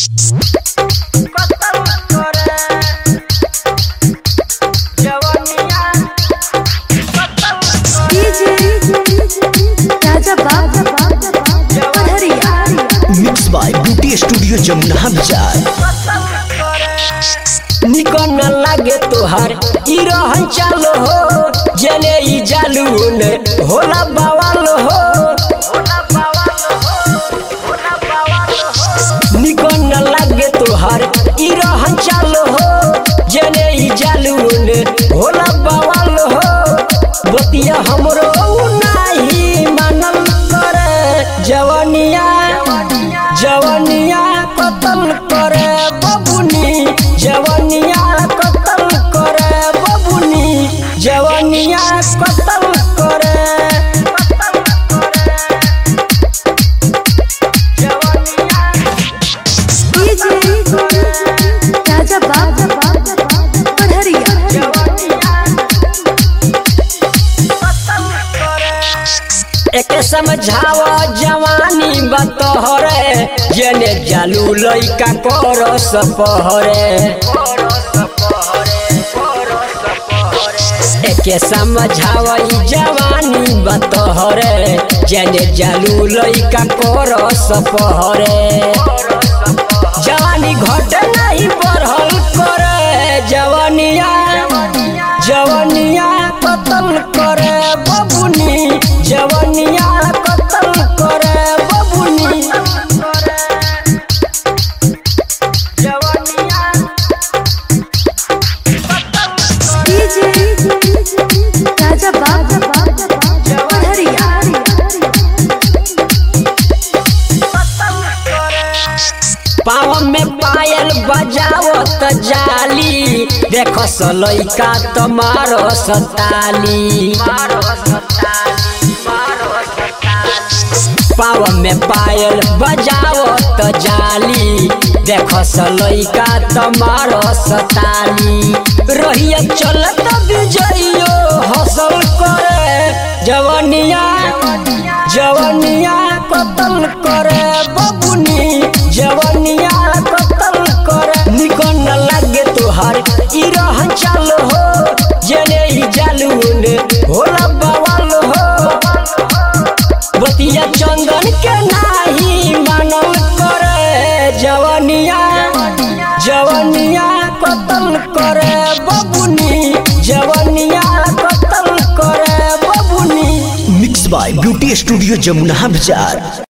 राजा बाप पढ़रिया mix by beauty studio Jamuna Bazar निकन लागे तोहार ई रहन चालो हो जने ई जालू ने होला बवाल हो निकन लागे तोहार ई रहन चालो हो जने ई जालू ने होला बवाल हो बतिया हमरो नाही मानल करे जवनिया जवनिया कतल करे बबुनी जवनिया कतल करे बबुनी जवनिया कतल करे राजा बाप पढ़रिया एके समझाव जवानी बतहरे जने जालू लइका कर सपहरे एके समझाव जवानी बतहरे जने जालू लइका कर सपहरे जवानी घट नहीं बढ़ल करे जवानिया जवानिया कतल करे बबुनी जवानिया कतल करे बबुनी जवानिया राजा बाप पढ़रिया पाँव में पायल बजावत जाली देख लइका तमारो सताली पाँव में पायल बजावत जाली देख लइका तमारो सताली रहिया चलत विजयो हसल करे जवनिया जवनिया कतल करे बबुनी जवनिया कतल करे निकन लागे तोहार ई रहन चाल हो जने ई जालू ने होला बवाल हो बतिया चंदन के नाही मानल करे जवनिया जवनिया कतल करे बबुनी जवनिया कतल करे बबुनी mix by beauty studio Jamuna बाजार